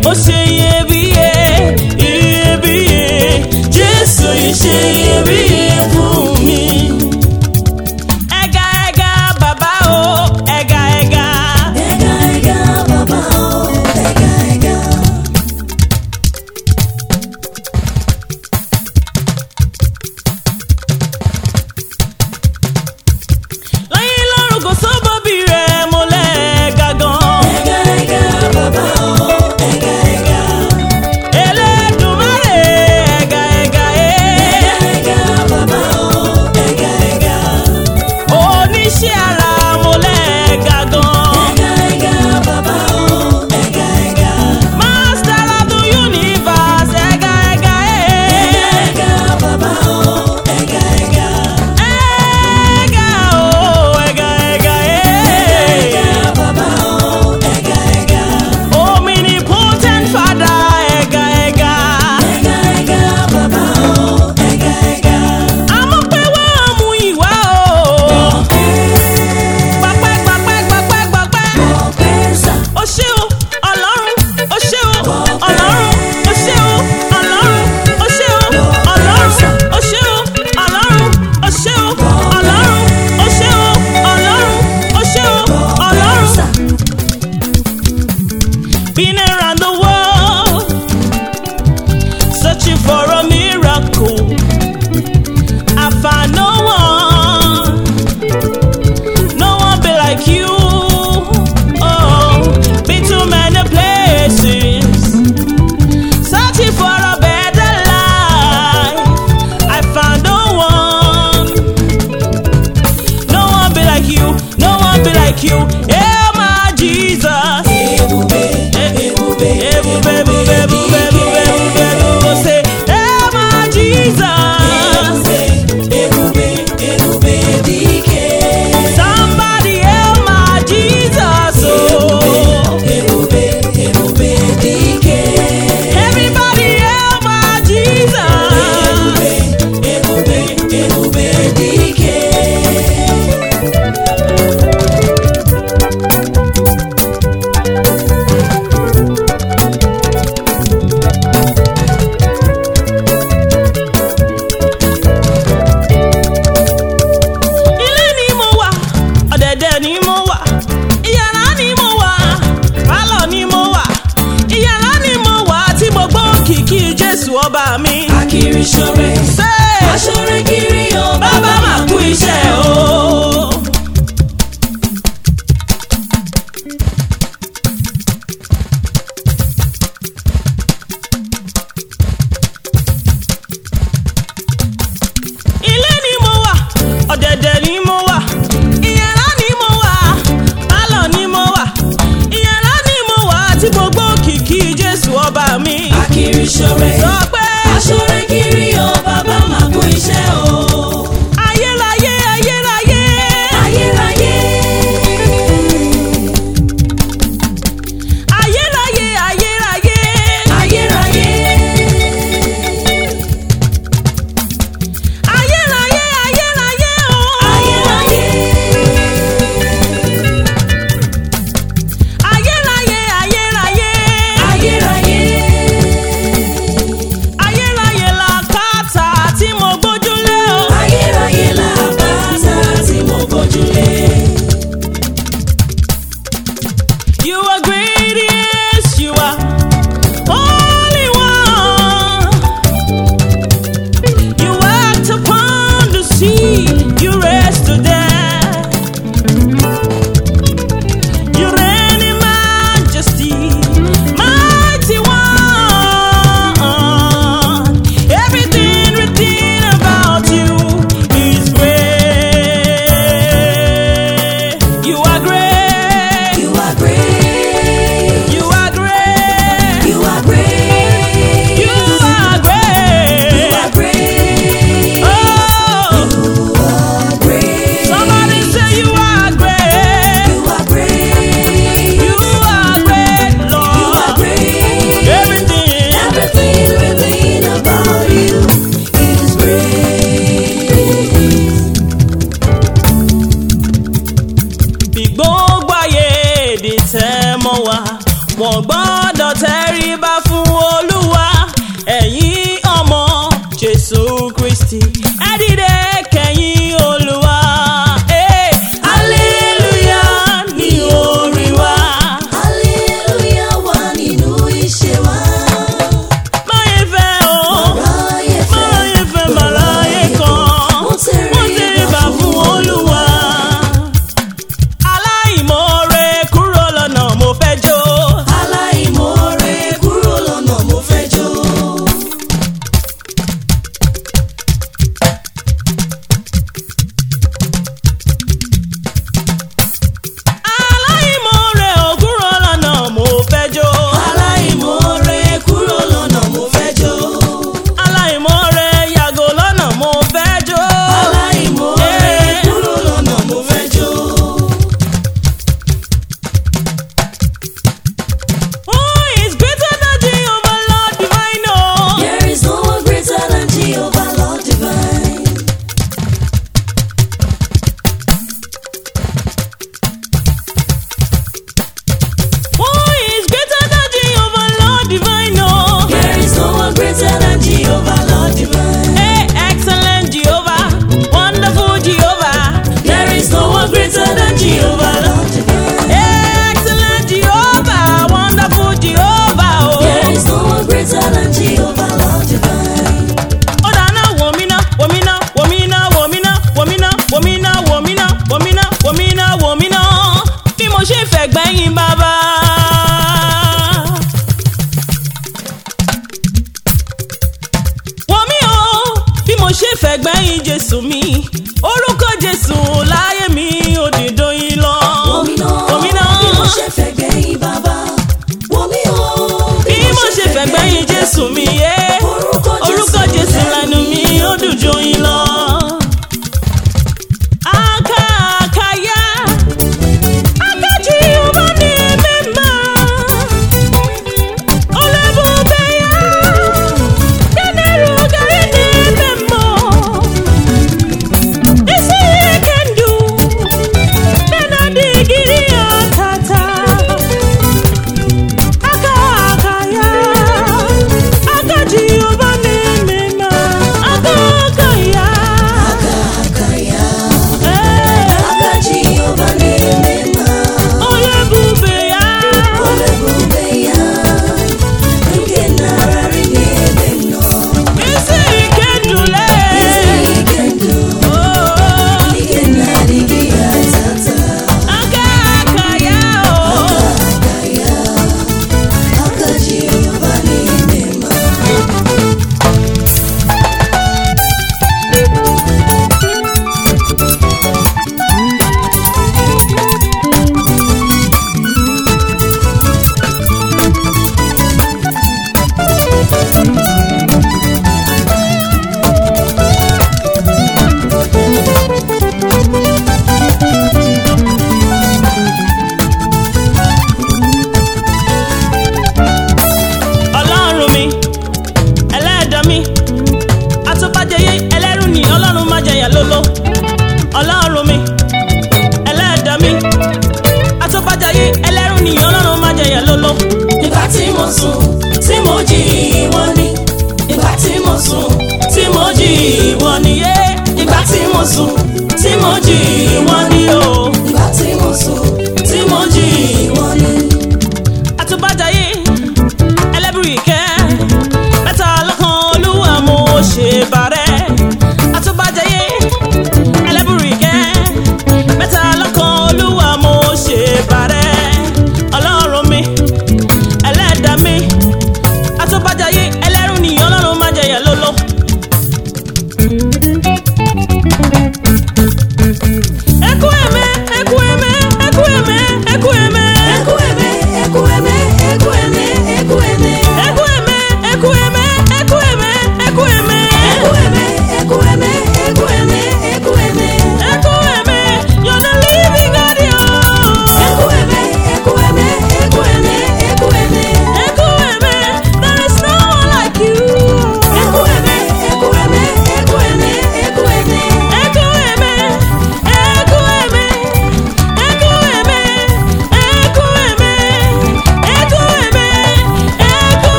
ó ṣe iyebíye iyebíye jésù yìí ṣe iyebíye fún mi. ẹ̀gà ẹ̀gà bàbá o ẹ̀gà ẹ̀gà. Ẹ̀gà ẹ̀gà bàbá o, ẹ̀gà ẹ̀gà. lẹ́yìn lọ́rùn kò sóbòbí rẹ̀ mo lẹ́ẹ̀gà gan. Ẹ̀gà ẹ̀gà bàbá o, ẹ̀gà ẹ̀gà. Elédùmarè ẹ̀gà ẹ̀gà Ẹ̀gà ẹ̀. ẹ̀gà bàbá o, ẹ̀gà ẹ̀gà. oníṣẹ́ ara mo lẹ́ẹ̀gà gan. Ẹ̀gà ẹ̀gà bàbá o, ẹ̀gà ẹ̀gà. Master of the universe ẹ̀gà ẹ̀gà Ẹ̀gà ẹ̀. ẹ̀gà bàbá o, ẹ̀gà ẹ̀gà. Ẹ̀gà o ẹ̀gà ẹ̀gà Ẹ̀gà ẹ̀. bàbá o, ẹ̀gà ẹ̀gà. Omnipotent Father ẹ̀gà ẹ̀gà. Ẹ̀gà ẹ̀gà bàbá o, ẹ̀gà ẹ̀gà. Àmọ́ pé wọ́n mú ìwà o. Gbàpẹ́ gbàpẹ́ gbàpẹ́ gbàpẹ́. Ọpẹ́ sà. o ṣé o ọlọ́run o ṣé o ọlọ́run o ṣé o ọlọ́run o ṣé o ọlọ́run o ṣé o ọlọ́run o ṣé o ọlọ́run o ṣé o ọlọ́run o ṣé o ọlọ́run. Been around the world searching for a miracle. I found no one. No one be like you. Oh, been to many places, searching for a better life. I found no one. No one be like you. No one be like you. Yeah, my Jesus. Ebube, ebube, Ebube, ebube, ebube, ebube, ebube, ebube. Say, yeah, my Jesus. ebube, ebube dike. Somebody help my Jesus. Oh. Ebube, ebube dike. Everybody help my Jesus. Ebube, ebube dike. Ilé ni mo wà, ọ̀dẹ̀dẹ̀ ni mo wà, ìyàrá ni mo wà, pálọ̀ ni mo wà, ìyàrá ni mo wà tí mo gbọ́ kìkì Jésù ọba mi. Akiri ṣore, Ṣé aṣore kiri o, bàbá máa kú iṣẹ́ o? ilé ni mo wà ọ̀dẹ̀dẹ̀ ni mo wà ìyàrá ni mo wà pálọ̀ ni mo wà ìyàrá ni mo wà tí gbogbo kìkì Jésù ọba mi. Akiri ṣore, sọ pé aṣore kiri o, bàbá máa kú iṣẹ́ o. ayérayé ayérayé Ayérayé, ayérayé ayérayé ayérayé, ayérayé ayérayé o. ayérayé, ayérayé ayérayé ayérayé. ayérayé la kàtà tí mo gbójúlé o. Ayérayé làbàtà tí mo gbójúlé. You are great, yes, you are holy one. You act upon the sea, you rest to death. You reign in majesty, mighty one. Everything written about you is great. You are great. You are great. You are great. You are great. You are great. You are great. Oh, You are great. somebody say you are great. You are great. You are great, You Lord. are great. Everything. Everything, everything about you is great. Bí gbogbo ayé di tẹ́ mọ́ wa, wọ́n gbọ́dọ̀ tẹríba fún olúwa ẹ̀yin ọmọ jésù kristi ẹ dìde kẹ̀yìn olúwa. Eh, hallelujah ni orin wa. Hallelujah wà nínú iṣẹ́ wa. máyé fẹ́ o Ráyè fẹ́. máyé fẹ́ màláyé kan Mo tẹríba fún olúwa. aláìmoore kúrò lọ́nà mo fẹ́ jó. Aláìmoore kúrò lọ́nà mo fẹ́ jó. aláìmoore ò kúrò lọ́nà mo fẹ́ jó. Aláìmoore kúrò lọ́nà mo fẹ́ jó. aláìmoore yàgò lọ́nà mo fẹ́ jó. Aláìmoore Eh. kúrò lọ́nà mo fẹ́ jó. Who is greater than Jehovah Lord divine oh? There is no one greater than Jehovah Lord divine. Who is greater than Jehovah Lord divine oh? There is no one greater than Jehovah Lord divine. Hey, excellent Jehovah, wonderful Jehovah. There is no one greater than Jehovah Lord divine. Hey, excellent Jehovah, wonderful Jehovah oh. There is no one greater than Jehovah Lord divine. Ó dáná wòmínà wòmínà wòmínà wòmínà wòmínà wòmínà wòmínà wòmínà wòmínà wòmínà bí mo ṣe fẹ́ gbẹ̀yìn bàbá. Wòmí o bí mo ṣe fẹ́ gbẹ̀yìn Jésù mi orúkọ Jésù láyé mi ò dìdó yín lọ. Wòmínà Wòmínà bí mo ṣe fẹ́ gbẹ̀yìn bàbá. Wòmí o bí mo ṣe fẹ́ gbẹ̀yìn Jésù mi yé Orúkọ Jésù orúkọ Jésù lẹ́nu mi ó dùn jó yín lọ. Aka akaya, akaji ọba ní mímọ́. Olébùbẹ́yà, kẹ́nẹ́rù gàrí ní mímọ́. Isi kendu, kenadi giri atata. Aka akaya, akaji ọba ní mímọ́. Aka akaya, Akakaya, eh, aka Jehovah n'ime mma. olébùbẹ́yà. Olebube ya, nke nararị n'ebe m nọ. Isi kendule. Isi ike ndụ, Oh, ike na-adịghị ya tata. aka aka ya o. Aka ya, aka Jehovah n'ime mma. Ọlọ́run mi, ẹlẹ́dàá mi, atúbàjẹyé ẹlẹ́rù ni Ọlọ́run má jẹyà lóló. Ọlọ́run mi, ẹlẹ́dàá mi, atúbàjẹyé ẹlẹ́rù ni Ọlọ́run má jẹyà lóló. Ìgbà tí mo sùn, tí mo jí ìwọ ni. Ìgbà tí mo sùn, Tí mo jí ìwọ nìyé, ìgbà tí mo sùn, tí mo jí ìwọ ni o. ìgbà tí mo sùn, tí mo jí ìwọ ni. Atúbàjẹyé